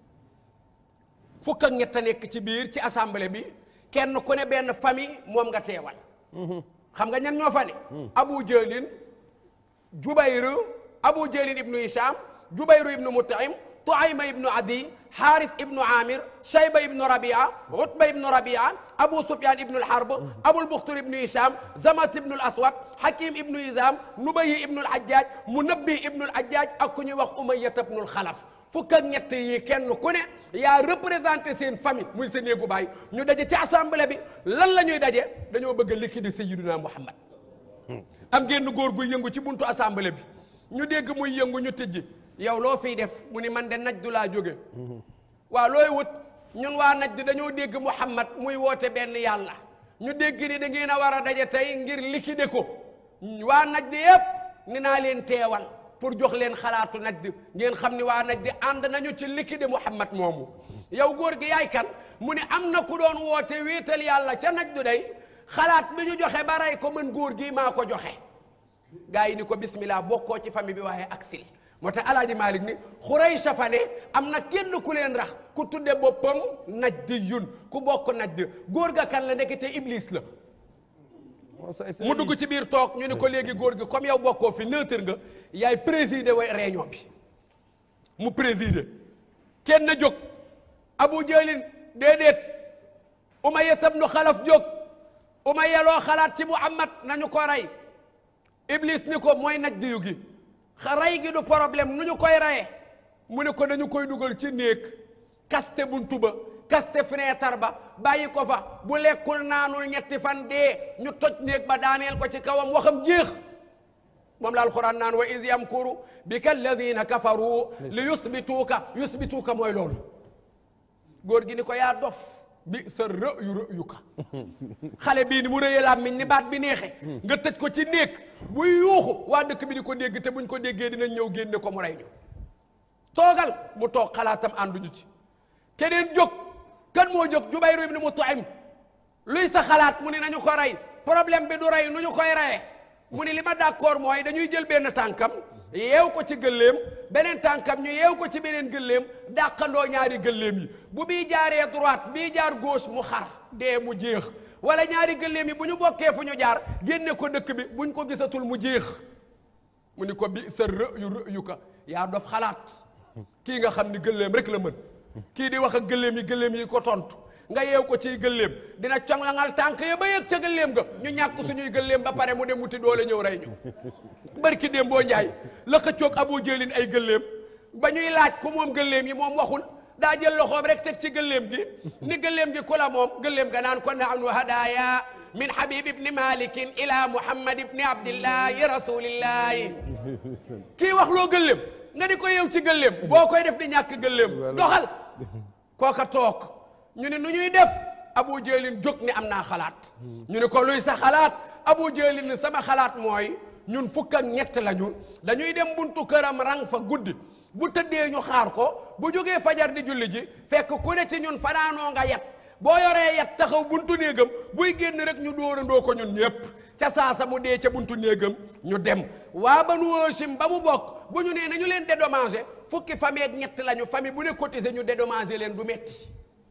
fukk ak ñett a nekk ci biir ci assemblée bi kenn ku ne benn famille moom nga teewal xam nga ñan ñoo fa ne abu jëlin jubayru abu jëlin ibnu hisham jubayru ibnu mutaim tuayma ibnu adi haris ibnu amir shayba ibnu rabia utba ibnu rabia abu sufyan ibnu alharb abul buxtur ibnu hisham zamat ibnu aswad hakim ibnu izam nubayi ibnu alhajjaj munabbi ibnu alhajjaj ak ku ñuy wax umayyat ibnu alxalaf fukk ak ñett yi kenn ku ne yaa représenté seen famille muy sa néegu baay ñu daje ci assemblée bi lan la ñuy daje dañoo bëgg a liquider sayyiduna muhammad am génn góor guy yëngu ci buntu assemblée bi ñu dégg muy yëngu ñu tëjji yow loo fiy def mu ni man de naj du laa jóge waaw looy wut ñun waa naj dañoo dégg muhammad muy woote benn yàlla ñu dégg ni da ngeen a war a daje tey ngir liquider ko waa naj di yépp ni naa leen teewal pour jox leen xalaatu naj di ngeen xam ni waa naj di ànd nañu ci liquider muhammad moomu yow góor gi yaay kan mu ne am na ku doon woote wéetal yàlla ca naj du day xalaat bi ñu joxe ba rey ko mën góor gi maa ko joxe gars yi ni ko bismillah bokkoo ci famille bi waaye aksil moo tax alaaji Malik ni Xuraysh fa ne am na kenn ku leen rax ku tudde boppam najdiyun ku bokk najd góor ga kan la nekkete iblis la mu dugg ci biir toog ñu ni ko léegi góor gi comme yow bokkoo fi neutre nga yaay présider way réunion bi mu présider kenn jóg Abu Jahlin déedéet Umayya ibnu Xalaf jóg Umayya loo xalaat ci Muhammad nañu ko rey Iblis ni ko mooy naj diyu gi xa rey gi du problème nu ñu koy reye mu ne ko dañu koy dugal ci néeg kaste buntu ba kaste fenêtre ba bàyyi ko fa bu lekkul naanul ñetti fan dee ñu toj néeg ba daaneel ko ci kawam waxam jeex moom la alquran naan wa is yamkuru bika alladina kafaru li yusbituuka yusbituuka mooy loolu góor gi ni ko yaa dof bi sa rë yu rë yu ka xale bii ni mu rëyee làmmiñ ni baat bi neexe nga tëj ko ci néeg buy yuuxu waa dëkk bi di ko dégg te buñ ko déggee dinañ ñëw génne ko mu rey ñu toogal mu toog xalaatam ànduñu ci keneen jóg kan moo jóg Jubayru ibn Mut'im luy sa xalaat mu ne nañu ko rey problème bi du rey nu ñu koy reyee mu ne li ma d'accord mooy dañuy jël benn tànkam yeew ko ci gëlleem beneen tànkam ñu yeew ko ci beneen gëlleem dàqandoo ñaari gëlleem yi bu bii jaaree droite bii jaar gauche mu xar dee mu jeex wala ñaari gëlleem yi bu ñu bokkee fu ñu jaar génne ko dëkk bi buñ ko gisatul mu jeex mu ni ko bi sa rë yu rë yu ka yaa dof xalaat kii nga xam ni gëlleem rek la mën kii di wax ak gëlleem yi gëlleem yi ko tontu nga yeew ko ciy gëlleem dina conlangal tànk ya ba yëg ca gëlleem ga ñu ñàkk suñuy gëlleem ba pare mu dem wuti doole ñëw rey ñu barki déem boo njaay la xëccoog abu jëlin ay gëlleem ba ñuy laaj ku moom gëlleem yi moom waxul daa jël loxoom rek teg ci gëlleem gi ni gëlleem gi ku la moom gëlleem ga naan ko nahnu hadaya min habib ibni malikin ila muhammad ibni abdillahi rasulillahi kii wax loo gëlleem nga di ko yeew ci gëlleem boo koy def di ñàkk gëlleem doxal kooka toog ñu ne nu ñuy def abu jëlin jóg ni am naa xalaat ñu ne ko luy sa xalaat abu jëlin ni sama xalaat mooy ñun fukk ak ñett lañu dañuy dem buntu këram rang fa guddi bu tëddee ñu xaar ko bu jógee fajar di julli ji fekk ku ne ci ñun fanaanoo nga yet boo yoree yet taxaw buntu néegam buy génn rek ñu dóorandoo ko ñun ñëpp ca saasa mu dee ca buntu néegam ñu dem waa Banu Hashim ba mu bokk bu ñu nee nañu leen dédommager fukki famille ak ñett lañu famille bu ne cotiser ñu dédommager leen du metti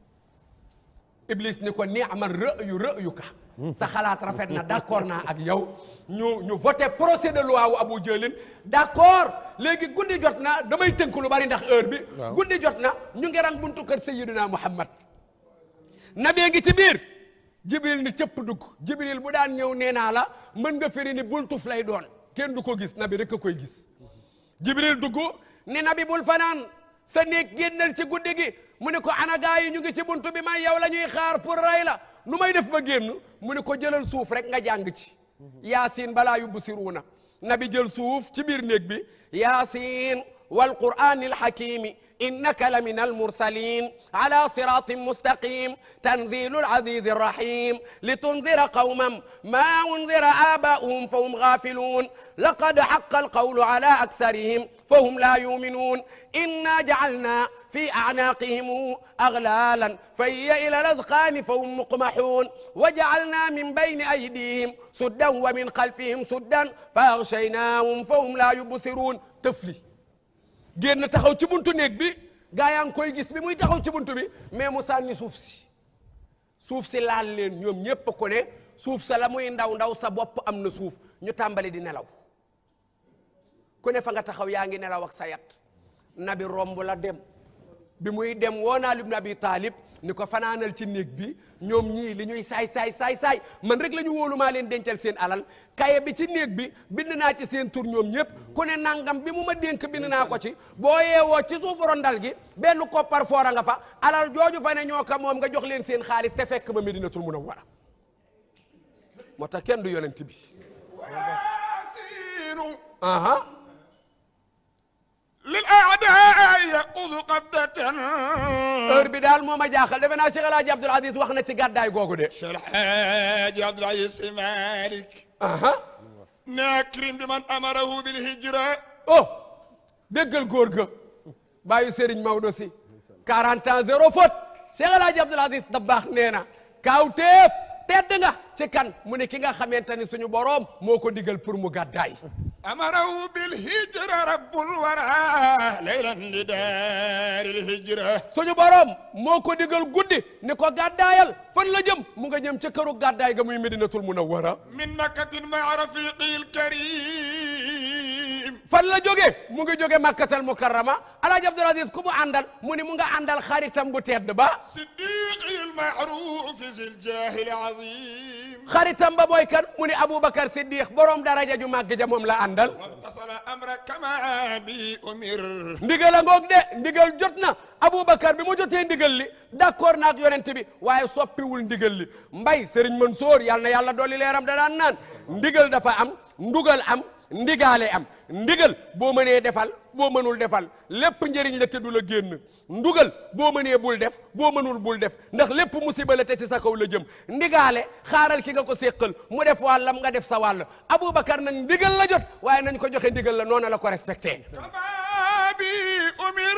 Iblis ni ko ni'ma ra'yu ra'yuka sa xalaat rafet na d'accord naa ak yow ñu ñu voté procès de loi wu Abu Jahlin d'accord léegi guddi jot na damay tënk lu bari ndax heure bi guddi jot na ñu ngi rang buntu kër Sayyidina Muhammad nabee ngi ci biir Jibril ni cëpp dugg Jibril bu daan ñëw nee naa la mën nga firi ni bultuf lay doon kenn du ko gis nabi rek a koy gis Jibril dugg ni nabi bul fanaan sa néeg génnal ci guddi gi mu ne ko ana gaa yi ñu ngi ci buntu bi may yow la ñuy xaar pour ray la nu may def ba génn mu ne ko jëlal suuf rek nga jàng ci yaasin balaa yubbu siruuna nabi jël suuf ci biir néeg bi yaasin والقرآن الحكيم إنك لمن المرسلين على صراط مستقيم تنزيل العزيز الرحيم لتنذر قوما ما أنذر آباؤهم فهم غافلون لقد حق القول على أكثرهم فهم لا يؤمنون إنا جعلنا في أعناقهم أغلالا فهي إلى الأذقان فهم مقمحون وجعلنا من بين أيديهم سدا ومن خلفهم سدا فأغشيناهم فهم لا يبصرون تفلي génn taxaw ci buntu néeg bi gaa yaa ngi koy gis bi muy taxaw ci buntu bi mais mu sànni suuf si suuf si laal leen ñoom ñépp ko ne suuf sa la muy ndaw ndaw sa bopp am na suuf ñu tàmbali di nelaw ku ne fa nga taxaw yaa ngi nelaw ak sa yat nabi romb la dem bi muy dem woo naa ibn abi taalib ni ko fanaanal ci néeg bi ñoom ñii li ñuy saay saay saay saay man rek la ñu wóolu maa leen dencal seen alal kaye bi ci néeg bi bind naa ci seen tur ñoom ñëpp ku ne nangam bi mu ma dénk bind naa ko ci boo yeewoo ci suufu rondal gi benn koppar foora nga fa alal jooju fa ne ñoo ko moom nga jox leen seen xaalis te fekk ba Medinatul Munawwara moo tax kenn du yonent bi ياسين aha للأعداء يأخذ قبضة heure bi daal moo ma jaaxal defe naa Cheikh El Hadj Abdoul Aziz wax na ci gàddaay googu de شيخ الحاج عبد العزيز مالك aha ناكرم بمن أمره بالهجرة oh déggal góor ga bàyyi Serigne Maodo si 40 ans zéro faute Cheikh El Hadj Abdoul Aziz Dabakh nee na kaawteef tedd nga ci kan mu ne ki nga xamante ni suñu boroom moo ko digal pour mu gàddaay أمره بالهجرة رب الورى ليلا لدار الهجرة suñu boroom moo ko digal guddi ni ko gàddaayal fan la jëm mu nga jëm ca këru gàddaay ga muy Medinatul Munawwara من مكة مع رفيقه الكريم fan la jóge mu ngi jóge makkatal mukarrama alaaji abdul aziz ku mu àndal mu ni mu nga àndal xaritam bu tedd ba صديقي المعروف ذي الجاه العظيم xaritam ba mooy kan mu ni aboubacar siddiq borom daraja ju màgg ja moom la àndal واتصل أمرك كما بي أمر ndigal a ngoog de ndigal jot na aboubacar bi mu jotee ndigal li d'accord naak yonent bi waaye soppiwul ndigal li mbay sëriñ Mansoor yàlla na yàlla dolli leeram da daan naan ndigal dafa am ndugal am ndigaale am ndigal boo mënee defal boo mënul defal lépp njëriñ la te du la génn ndugal boo mënee bul def boo mënul bul def ndax lépp musiba la te ci sa kaw la jëm ndigaale xaaral ki nga ko séqal mu def wàllam nga def sa wàll aboubacar nag ndigal la jot waaye nañ ko joxe ndigal la noonu la ko respecté كما بي أمر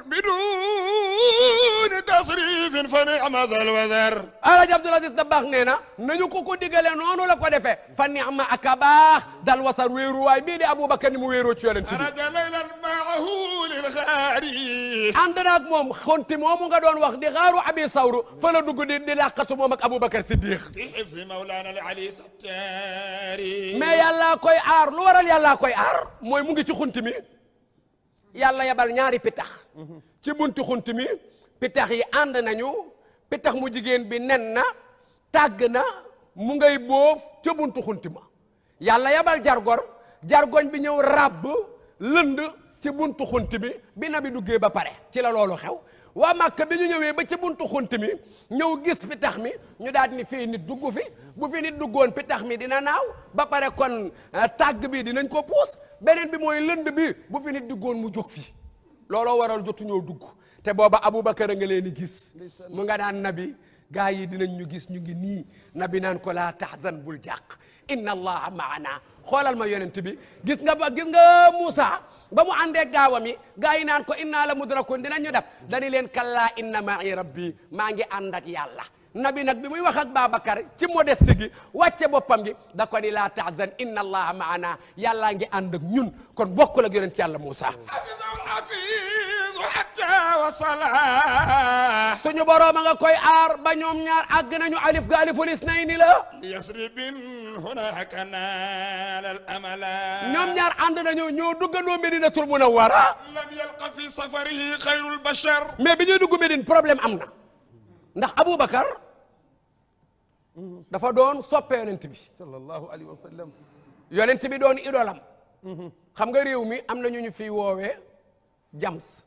بدون تصريف فنعم ذا الوزر Alaaji Abdul Aziz Dabakh nee na nañu ko ko digale noonu la ko defee fa ni'ma ak a baax dal wasar wéeruwaay bii di Aboubacar ni mu wéeroo ci yonent bi خرج ليلا معه للغاري ànd naag moom xonti moomu nga doon wax di xaaru abi sawru fa la dugg di di làqatu moom ak Aboubacar Siddiq في حفظ مولانا العلي ستاري mais yàllaa koy aar lu waral yàllaa koy aar mooy mu ngi ci xunti mi yàlla yabal ñaari pitax ci bunti xunti mi pitax yi ànd nañu pitax mu jigéen bi nen na tàgg na mu ngay boof ca buntu xunti ma yàlla yabal jargor jargoñ bi ñëw ràbb lënd ci buntu xunti mi bi na bi duggee ba pare ci la loolu xew waa Màkka bi ñu ñëwee ba ci buntu xunti mi ñëw gis pitax mi ñu daal ni fii nit dugg fi bu fi nit duggoon pitax mi dina naaw ba pare kon eh, tàgg bi dinañ ko puus beneen bi mooy lënd bi bu fi nit duggoon mu jóg fi looloo waral jotu ñoo dugg te booba Aboubacar a nga leen di gis mu nga naan nabi gaa yi dinañ ñu gis ñu ngi nii nabi naan ko laa tahzan bul jàq inna allaha maana xoolal ma yonent bi gis nga ba gis nga Moussa ba mu àndee gaawam yi gaa yi naan ko inna la mudrakun dinañ ñu dab dañu leen kallaa inna ma'i rabbi maa ngi ànd ak yàlla nabi nag bi muy wax ak Babacar ci modeste gi wàcce boppam gi da ko ni laa tahzan inna allaha maana yàllaa ngi ànd ak ñun kon bokkul ak yonent yàlla Moussa حفظه الحفيظ حتى وصلا suñu boroom a nga koy aar ba ñoom ñaar àgg nañu alif ga aliful isnayni la ليسرب هناك نال الأمل ñoom ñaar ànd nañu ñoo duggandoo Medinatul Munawwara لم يلق في سفره خير البشر mais bi ñuy dugg Medine problème am na ndax Aboubacar dafa doon soppe yonent bi sallallahu alayhi wa sallam yonent bi doon idolam xam nga réew mi am na ñu ñu fiy woowee jams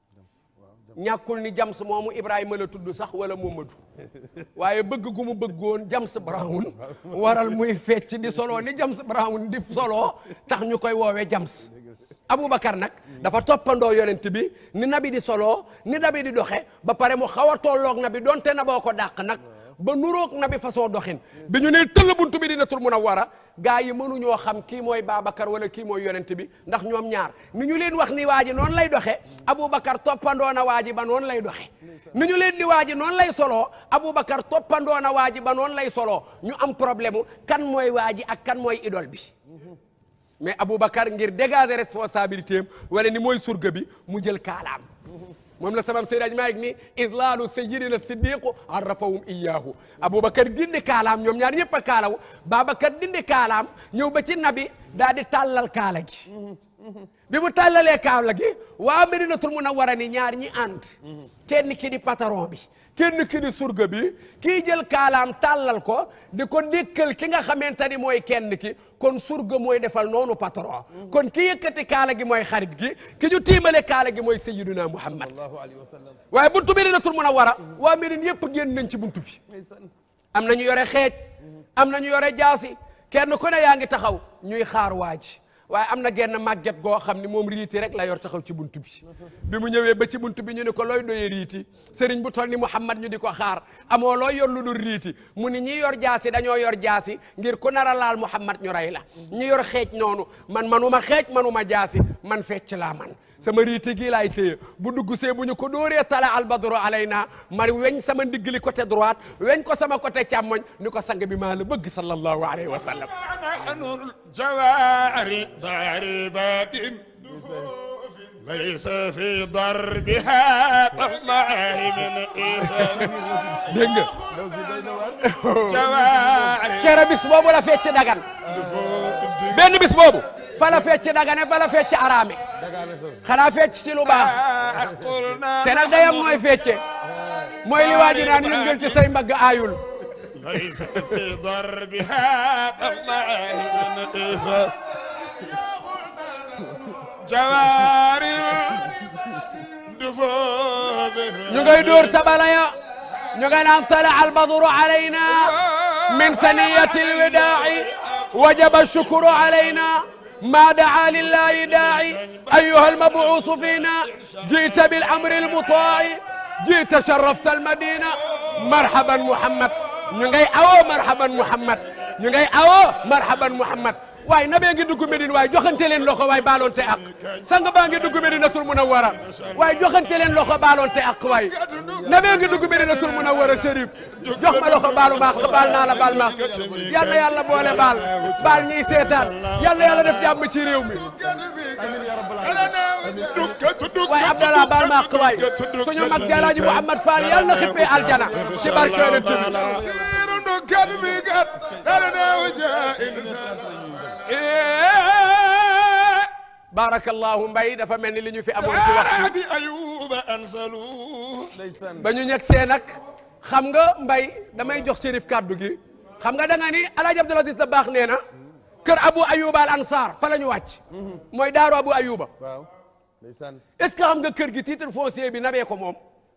ñàkkul ni jams moomu Ibrahima la tudd sax wala Momadou waaye bëgg gu mu bëggoon James Brown waral muy fecc di solo ni James Brown di solo tax ñu koy woowee James Aboubacar nag dafa toppandoo yonent bi ni nabi di solo ni nabi di doxe ba pare mu xaw a tolloog nabi donte na boo ko dàq nag ba nuroog nabi façon doxin bi ñu ne tëll buntu bi dina tur mun a war a gaa yi mënuñoo xam kii mooy Babacar wala kii mooy yonent bi ndax ñoom ñaar ni ñu leen wax ni waa ji noonu lay doxe Aboubacar toppandoo na waa ji ba noonu lay doxe ni ñu leen di waa ji noonu lay soloo Aboubacar toppandoo na waa ji ba noonu lay soloo ñu am problème mu kan mooy waa ji ak kan mooy idole bi mais Aboubacar ngir dégager responsabilité am wala ni mooy surga bi mu jël kaalaam moom la sabam Seydi Maalik ni islaalu sayyidina siddiqu arrafahum iyaahu Aboubacar dindi kaalaam ñoom ñaar ñëpp a kaalaw Babacar dindi kaalaam ñëw ba ci nabi daal di tàllal kaala gi bi mu tàllalee kaala gi waa Medinatul Munawwara ni ñaar ñi ànd kenn ki di patron bi kenn ki di surga bi kii jël kaalaam tàllal ko di ko dékkal ki nga xamante ni mooy kenn ki kon surga mooy defal noonu patron kon ki yëkkati kaala gi mooy xarit gi ki ñu tiimale kaala gi mooy sayyiduna Muhammad sallallahu alayhi wa sallam waaye buntu Medinatul Munawwara waa Medine yëpp génn nañ ci buntu bi am na ñu yore xeej am na ñu yore jaasi kenn ku ne yaa ngi taxaw ñuy xaar waa ji waaye am na genn màgget goo xam ni moom riiti rek la yor taxaw ci buntu bi bi mu ñëwee ba ci buntu bi ñu ne ko looy doyee riiti sëriñ bu toll ni Muhammad ñu di ko xaar amoo looy yor lu dul riiti mu ni ñi yor jaasi dañoo yor jaasi ngir ku nar a laal Muhammad ñu rey la ñi yor xeej noonu man manuma xeej manuma jaasi man fecc laa man sama riiti gii laay téye bu dugg see bu ñu ko dóoree tala albadru alayna mari weñ sama ndigg li côté droite weñ ko sama côté càmmoñ ni ko sang bi maa la bëgg sallallahu alayhi wa sallam نحن الجوار ضاربات ليس في ضربها والله من إذن dégg nga جوار kere bis boobu la fecc dagan دفوف benn bis boobu fa la fecc dagane fa la fecc araame xanaa fecc ci lu baax te nag dayam mooy fecce mooy li waa ji naan yëngal ci say mbagg aayul ليس في ضربها الله جواري دفوف ñu ngay dóor tabalaya ñu ngay naan tala albadru alayna min saniyati alwidaa'i wajaba alshukru alayna ما دعا لله داعي أيها المبعوث فينا جئت بالأمر المطاع جئت شرفت المدينة مرحبا محمد ñu ngay awoo marhaban muhammad ñu ngay awoo marhaban muhammad waaye na bee ngi dugg Medine waaye joxante leen loxo waaye baaloonte ak sang baa ngi dugg Medinatul Munawwara waaye joxante leen loxo baaloonte ak waaye na bee ngi dugg Medinatul Munawwara Chérif jox ma loxo baalu maax baal naa la baal maax yal na yàlla boole baal baal ñiy seetaan yal na yàlla def jàmm ci réew mi waaye Abdallah baal maax waay suñu mag Jalaaji Muhammad Fall yal na xippee aljana ci barke Yonent bi barakallahu mbay dafa mel ni li ñu fi amoon ci waxtu bi ayuba ansalu ba ñu ñeg see nag xam nga mbay damay jox Chérif kàddu gi xam nga da nga ni Alaaji Abdul Aziz da baax nee na kër Abu Ayuba al Ansar fa la ñu wàcc mooy daaru Abu Ayuba waaw ndeysaan est-ce que xam nga kër gi titre foncier bi nabee ko moom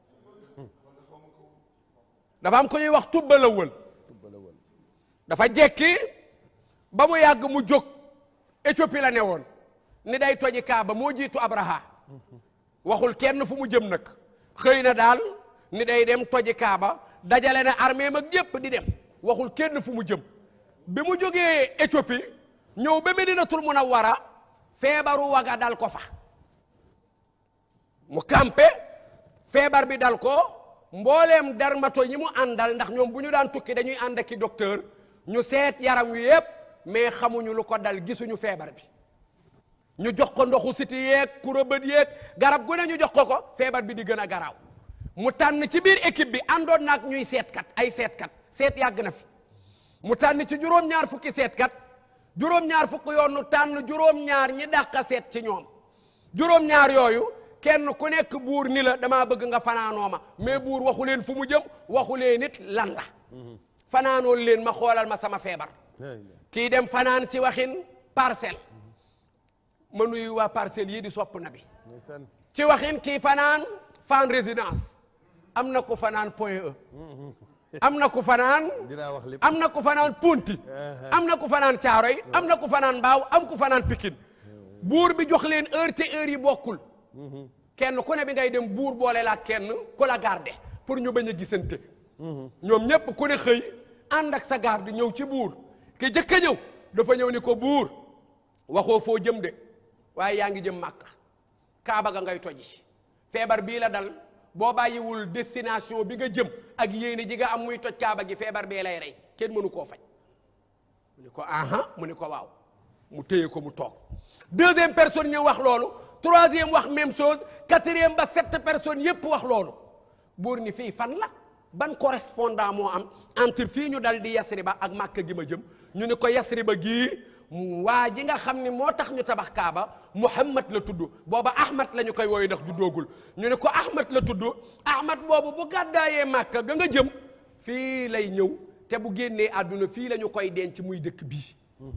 dafa am ko ñuy wax tubba la wël dafa jekki ba mu yàgg mu jóg Éthiopie la ne woon ni day toji Kaaba moo jiitu Abraha waxul kenn fu mu jëm nag xëy na daal ni day dem toji Kaaba dajale na armée mag yépp di dem waxul kenn fu mu jëm bi mu jógee Éthiopie ñëw ba Medinatul Munawwara feebaru waga dal ko fa mu campé feebar bi dal ko mbooleem dermato ñi mu àndal ndax ñoom bu ñu daan tukki dañuy ànd ak i docteur ñu seet yaram wi yépp mais xamuñu lu ko dal gisuñu feebar bi ñu jox ko ndoxu siti yeeg kurabët yeeg garab gu ne ñu jox ko ko feebar bi di gën a garaaw mu tànn ci biir équipe bi àndoon naag ñuy seetkat ay seetkat seet yàgg na fi mu tànn ci juróom-ñaar fukki seetkat juróom-ñaar fukki yoon nu tànn juróom-ñaar ñi dàqa seet ci ñoom juróom-ñaar yooyu kenn ku nekk buur ni la damaa bëgg nga fanaanoo ma mais buur waxu leen fu mu jëm waxu leen nit lan la fanaanoon leen ma xoolal ma sama feebar kii dem fanaan ci waxin parcelle ma nuyu waa parcelle yii di sopp na bi ci waxin kii fanaan fan résidence am na ku fanaan point E am na ku fanaan dinaa wax lépp am na ku fanaan punti am na ku fanaan caaroy am na ku fanaan mbaaw am ku fanaan pikin buur bi jox leen heure te heure yi bokkul kenn ku ne bi ngay dem buur boole la kenn ku la garde pour ñu bañ a gisante ñoom ñépp ku ne xëy ànd ak sa garde ñëw ci buur ki jëkk a ñëw dafa ñëw ni ko buur waxoo foo jëm de waaye yaa ngi jëm màkka kaaba ga ngay toji feebar bii la dal boo bàyyiwul destination bi nga jëm ak yéene ji nga am muy toj kaaba gi feebar bee lay rey kenn mënu koo faj mu ni ko aha mu ni ko waaw mu téye ko mu toog deuxième personne ñëw wax loolu troisième wax même chose quatrième ba sept personnes yépp wax loolu buur ni fii fan la ban correspondant moo am entre fii ñu dal di Yasriba ak Màkka gi ma jëm ñu ni ko Yasriba gii waa ji nga xam ni moo tax ñu tabax Kaaba Muhammad la tudd booba Ahmad la ñu koy wooyu ndax juddoogul ñu ne ko Ahmad la tudd Ahmad boobu bu gàddaayee Màkka ga nga jëm fii lay ñëw te bu génnee àdduna fii la ñu koy denc muy dëkk bii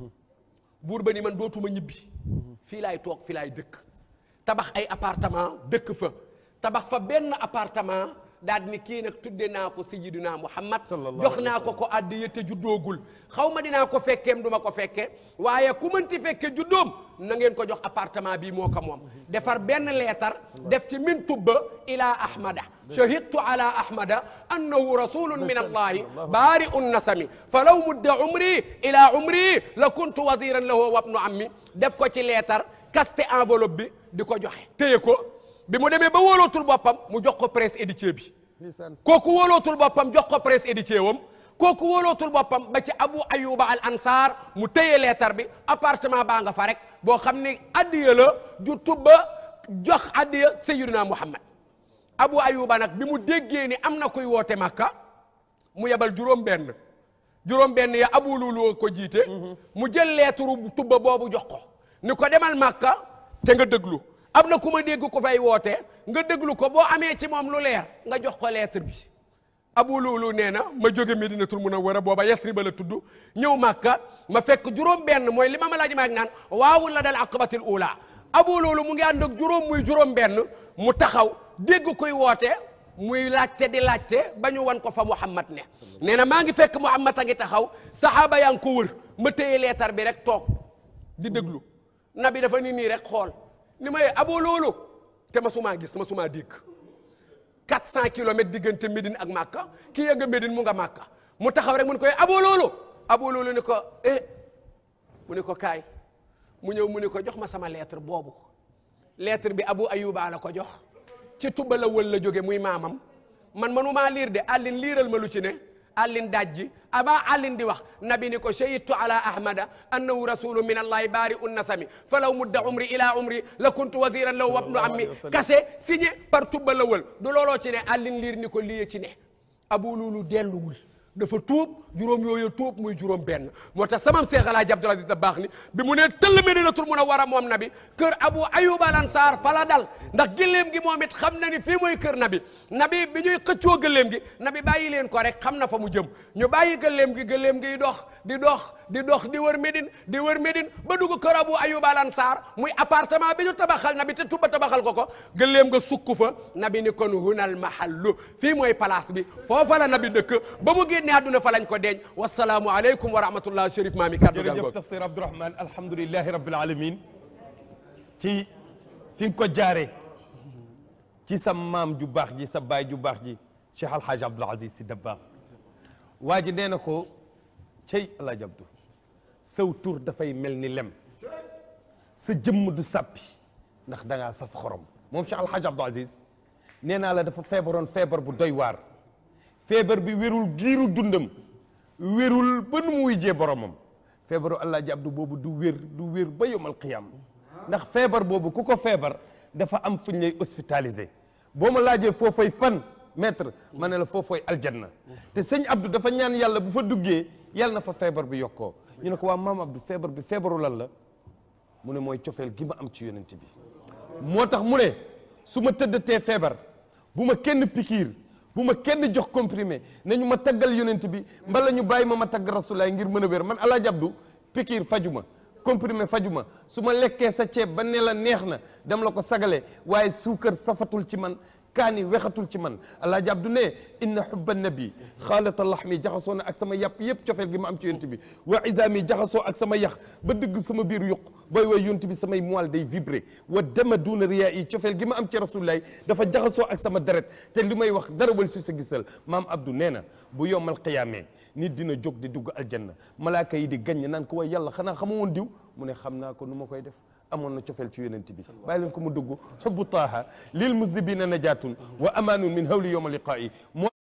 buur ba ni man dootuma ñibbi fii laay toog fii laay dëkk tabax ay appartement dëkk fa tabax fa benn appartement daal di ni kii nag tudde naa ko sayyidina Muhammad jox naa ko ko addiya te juddoogul xaw ma dinaa ko fekkeem du ma ko fekke waaye ku mënti fekke juddoom na ngeen ko jox appartement bii moo ko moom defar benn leetar def ci min tubba ila ahmada shahidtu ala ahmada annahu rasulun min allahi baari un nasami fa law mudda umri ila umri la kuntu waziran lahu wa ibnu ammi def ko ci leetar kaste enveloppe bi di ko joxe téye ko bi mu demee ba wóolootul boppam mu jox ko presse éditier bi kooku wóolootul boppam jox ko presse éditier wam kooku wóolootul boppam ba ci abu ayuba al ansar mu téye leetar bi appartement baa nga fa rek boo xam ni addiya la ju tubba jox addiya sayyidina muhammad abu ayuba nag bi mu déggee ni am na kuy woote makka mu yebal juróom benn juróom benn ya abu luulu ko jiite mu jël leeturu bu tubba boobu jox ko ni ko demal màkka te nga déglu am na ku ma dégg ko fay woote nga déglu ko boo amee ci moom lu leer nga jox ko lettre bi abu luulu nee na ma jóge medinatul munawwara booba yasriba la tudd ñëw màkka ma fekk juróom benn mooy li ma ma laaj maag naan waawul la dal aqabatil ula abu luulu mu ngi ànd ak juróom muy juróom benn mu taxaw dégg koy woote muy laajte di laajte ba ñu wan ko fa Muhammad ne nee na maa ngi fekk Muhammad a ngi taxaw saxaaba yaa ngi ko wër ma téye leetar bi rek toog di déglu nabi dafa ni nii rek xool ni may abu luulu te ma sumaa gis ma sumaa dégg 400 kilomètres diggante Médine ak Makka kii ya nga Médine mu nga Makka mu taxaw rek mu ne koy abu loolu abu loolu ni ko eh mu ne ko kaay mu ñëw mu ne ko jox ma sama lettre boobu lettre bi abu ayuba la ko jox ci tuba la wël la jóge muy maamam man manumaa liir de àllin liiral ma lu ci ne àllin dajji avant àllin di wax nabi ni ko shahidtu ala ahmada annahu rasulu min allahi baari un nasami falaw mudda umri ila umri la kuntu wasiran law wabnu ammi kase signé par tubba la wël du looloo ci ne àllin liir ni ko liye ci ne abu luulu delluwul dafa tuub juróom yooyu tuub muy juróom benn moo tax samam Seex Alaaji Abdul Aziz Dabaax ni bi mu ne tëll Medinatul Munawwara moom nabi kër Abu Ayyub al Ansaar fa la dal ndax gëléem gi moom it xam na ni fii mooy kër nabi nabi bi ñuy xëccoo gëléem gi nabi bàyyi leen ko rek xam na fa mu jëm ñu bàyyi gëléem gi gëléem gi dox di dox di dox di wër Médine di wër Médine ba dugg kër Abu Ayyub al Ansaar muy appartement bi ñu tabaxal nabi te tuba tabaxal ko ko gëléem nga sukk fa nabi ni kon hunal mahallu fii mooy place bi foofa la nabi dëkk ba mu génne àdduna fa lañ ko deeñ wasalaamu aleykum wa rahmatullah Chérif Maami kàddu jërëjëf jàngoog tafsir Abdourahmane alhamdulilahi rabbil alamin ci fi nga ko jaare ci sa maam ju baax ji sa baay ju baax ji Cheikh Alhaaj Abdoul Aziz Sy Dabakh waa ji nee na ko cey Alaaji Abdou saw tur dafay mel ni lem sa jëmm du sàppi ndax da ngaa saf xorom moom Cheikh Alhaaj Abdoul Aziz nee naa la dafa feebaroon feebar bu doy waar feebar bi wérul giiru dundam wérul ba nu mu wujjee boromam feebaru Alaaji Abdu boobu du wér du wér ba yomal qiyam ndax feebar boobu ku ko feebar dafa am fu ñu lay hospitalisé boo ma laajee foofay fan maître ma ne la foofay aljanna te sëñ Abdou dafa ñaan yàlla bu fa duggee yàlla na fa feebar bi yokkoo ñu ne ko waa maam Abdou feebar bi feebaru lan la mu ne mooy cofeel gi ma am ci yonent bi moo tax mu ne su ma tëddatee feebar bu ma kenn pikiir bu ma kenn jox comprimé nañu ma taggal yonent bi mbala ñu bàyyi ma ma tagg rasulaay ngir mën a wér man Alaaji Abdu pikiir faju ma comprimé faju ma su ma lekkee sa ceeb ba ne la neex na dem la ko sagale waaye suukar safatul ci man kaani wexatul ci man Alaaji Abdu ne inna hubba nabi xaalata laxmi jaxasoo na ak sama yàpp yëpp cofeel gi ma am ci yonent bi wa isaami jaxasoo ak sama yax ba dëgg sama biir yuq booy way yonent bi samay moelle day vibré wa dama duuna riyaa yi cofeel gi ma am ci rasulullaay dafa jaxasoo ak sama deret te li may wax dara wal si sa gisal maam Abdou nee na bu yomal qiyaamee nit dina jóg di dugg aljanna malaaka yi di gaññ naan ko way yàlla xanaa xama woon diw mu ne xam naa ko nu ma koy def amoon na cofeel ci yonent bi bàyyi leen ko mu dugg xubbu taaha lil musdibina najatun wa amaanun min hawli yowma liqaa'i